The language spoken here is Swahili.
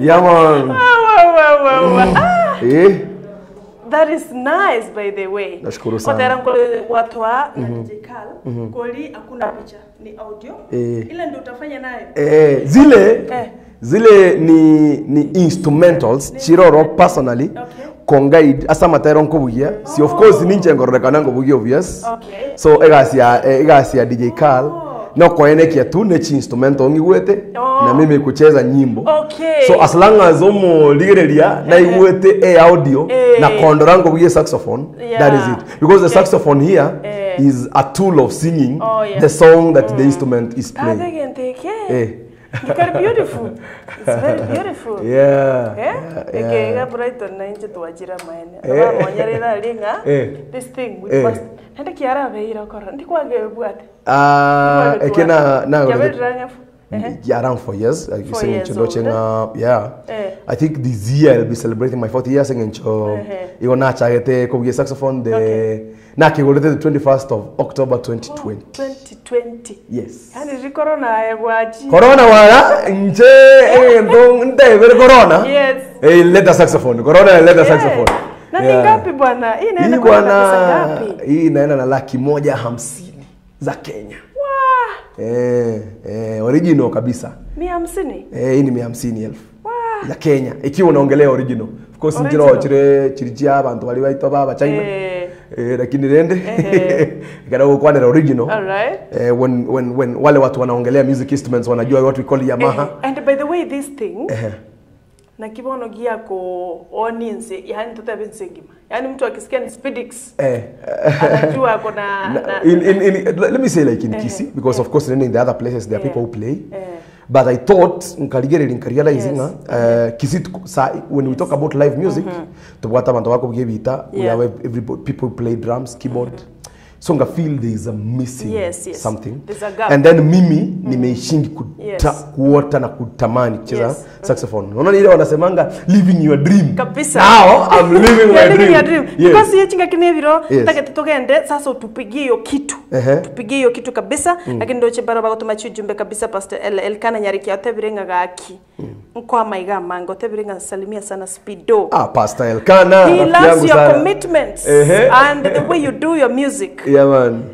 yeah man Ah, wa, wa, wa, wa. Ah, eh that is nice by the way Nashukuru sana. Kwa tayari watwa na DJ Kal koli hakuna picha ni audio Eh. ile ndio utafanya nayo eh zile Eh. zile ni ni instrumentals chiroro personally Okay. kongaid asa matero nkobugia si of course ninche ngororekana ngobugia obvious Okay. so egacia eh, egacia DJ Carl no koenekia tu nechi instrumental ngigwete Oh. na mimi kucheza nyimbo Okay. so as long as omo ligereria na igwete e audio Eh. na kondora ngobugia saxophone Yeah. that is it because the Okay. saxophone here Eh. is a tool of singing Oh, yeah. the song that the instrument is playing Kathegenteke. Eh. It's very beautiful. It's very beautiful. yeah, Eh? yeah, Eke yeah. ga Brighton na inje twajira maene. Eh. Aba monyerera linga. Eh. This thing we Eh. must. Nende kiara beira kora. Ndi kwage bwate. Ah, ekena na Yabedranya. Eh. yeah, around four years. Like Four singing years Chindo old. Chenga, yeah. Eh. I think this year I'll be celebrating my 40 years singing cho. Eh. Igo na chagete ko saxophone the Okay. na kigolete the 21st of October 2020. 2020. Yes. Yani ri corona ya gwaji. Corona wala nje eh ndo nde vile corona. Yes. Eh leta saxophone. Corona leta Eh. saxophone. Na ni Yeah. ngapi bwana? Hii Hii inaenda kwa pesa bwana ngapi? hii inaenda na laki moja hamsini za Kenya. Wah, Eh, eh, original kabisa. mia hamsini. Eh, hii ni mia hamsini elfu Wah. ya Kenya ikiwa unaongelea original. Of course njira Original. ochire chirichia abantu bali baito baba China. Eh. Eh, lakini rende Ehe. ikada kwanera original. All right. Eh, when, when, when wale watu wanaongelea music instruments wanajua what we call Yamaha. Eh, and by the way this thing Ehe. na kibono gia ko oninse yani tutabe nsengima yani mtu akisikia ni speedix Eh. anajua ako na, Na- na in, in, in, let me say like in Eh, Kisii because of course in the other places there are Eh, people who play. eh. But I thought nkaligereri nkarealizing Yes. uh, Kisii tuko- sa when we talk about live music tubwata abantu bako bita we Yeah. have every people play drums keyboard so nga feel there is a missing Yes, yes. something There's a gap. and then mimi nimeishingi kuta, Yes. kuota na kutamani kucheza Yes. saxophone unaona ile wanasemanga living your dream Kabisa. now I'm living my You're living dream, your dream. Yes. Because hiyo chinga kineviro Yes. takete tugende sasa utupigie hiyo kitu Ehe. tupigie hiyo kitu kabisa lakini ndoche bara bagotuma chujumbe kabisa pastor el, elkana nyariki otebirenga gaki nkwa maiga mango otebirenga salimia sana speedo ah pastor Elkana he rafiki loves yangu your sana. commitments Ehe. and the way you do your music yeah man